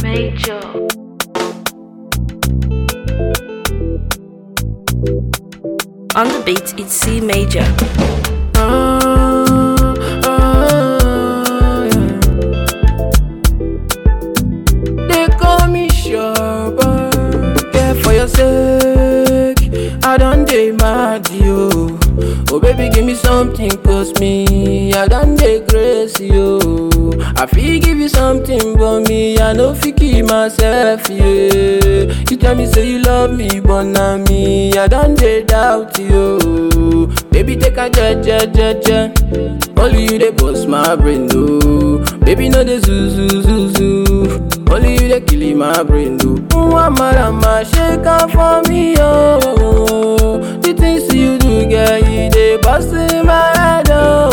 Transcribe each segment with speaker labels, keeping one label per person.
Speaker 1: Major. On the beat, it's C major.
Speaker 2: Ah, ah, yeah. They call me Shabba. Yeah, for your sake, I done dey mad yo. Oh baby, give me something, cause me, I done dey crazy yo. I feel give you something, but me, I no fit keep myself, yeah. You tell me say you love me, but now me, I done dey doubt you. Baby, take a je je je je. Only you dey bust my brain, no. Baby, no dey zoo zoo zoo zoo. Only you dey kill my brain, no. Mama, shake am for me, oh. The things you do, girl, you dey bust in my head,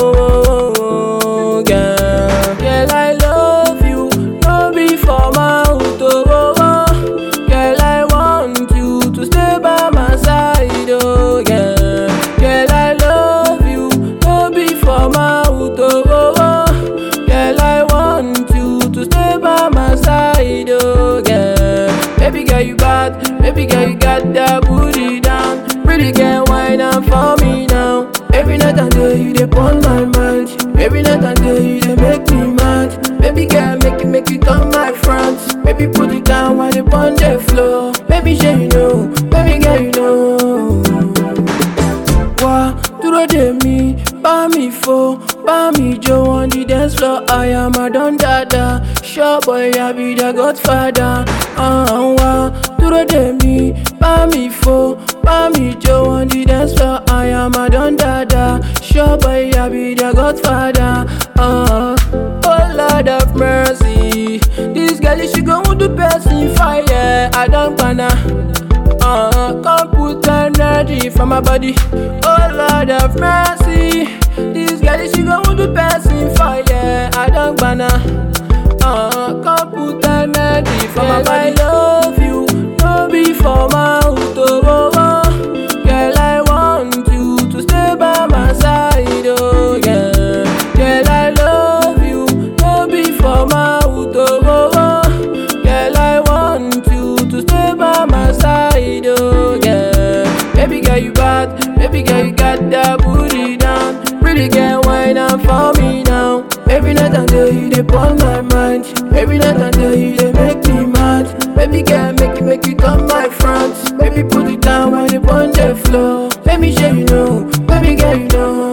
Speaker 2: oh. Girl, girl, I love you, no be for mouth, oh. oh, oh. Girl, I want you to stay by my side, oh. Girl, girl, I love you, no be for mouth, oh. oh, oh. Girl, I want you to stay by my side, oh. Girl, baby girl, you bad, baby girl, you got that booty down. Pretty girl, wine up for me now. Every night and day, you dey on my mind. Every night and day, you dey make me mad. Baby girl, make it, make it on my front. Baby, put it down while they on the floor. Baby, sure you know, baby girl, you know. Wá dúró dè mí, bá mi fò, bá mi jó on the dance floor. I am a don dada, sure boy I be the godfather. Uh, wá dúró dè mí, bá mi fò, bá mi jó on the dance floor. I am a don dada, sure boy I be the godfather. Uh, oh Lord of mercy, this girl she go with the person fire. I don't wanna. Uh, come put energy for my body. Oh Lord of mercy, this girl she go with the person fire. I don't wanna. Uh, come put energy for my body. I love you, no be for mouth. Oh, oh, oh. Girl, I want you to stay by my side. Oh, yeah. Girl, I love you, no be for mouth. Oh, oh, oh. Girl, I want you to stay by my side. Oh, yeah. Baby girl, you bad. Baby girl, you got that booty down. Pretty girl, wine up for me now. Every night and day, you dey on my mind. Every night and day, you dey make me mad. Baby girl, make it, make it on my front. Baby, put it down while they on the floor. Let me show you know. Baby girl, you know.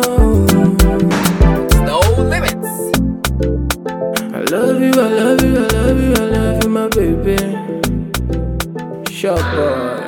Speaker 3: No limits.
Speaker 2: I love you, I love you, I love you, I love you, my baby. Shop boy.